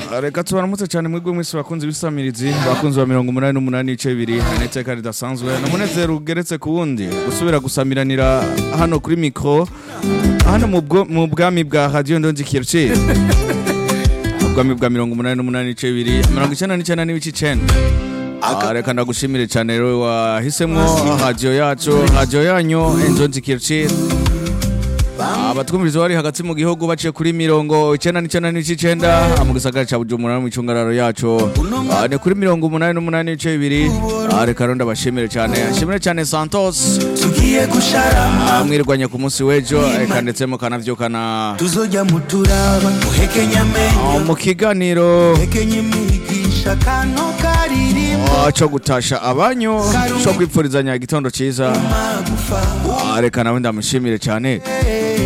reka tubaramutse cyane mwebwe mwese bakunze ibisamirizi bakunze ba mirongo umunani n'umunani ibice bibiri n'iteka ridasanzwe n'umunezero ugeretse ku wundi gusubira gusamiranira hano kuri mikoro hano mu bwo- mu bwami bwa radiyo ndonzi kirci ubwami bwa mirongo umunani n'umunani ibice bibiri mirongo icyenda n'icyenda n'ibice icenda Ah, reka ndagushimire cyane rero wahisemo radiyo yacu radiyo yanyu indonzi kirci abatwumviriza bari hagati mu gihugu baciye kuri mirongo icyenda n'icyenda n'ibice icenda mu gisagara ca bujumbura no mu icungararo yacu Ah, ni kuri mirongo umunani n'umunani n'ibice bibiri Ah, reka rero ndabashimire cyane ashimire cyane santos tugiye gusharama Ah, mwirwanye ku munsi w'ejo reka ndetse mukanavyukana tuzojya muturaba muhekenya amenyo Ah, mu kiganiro muhekenya imigisha kano karirimbo ah, co gutasha abanyu co kwipfurizanya igitondo ciza magufa Ah, reka nawe ndamushimire cyane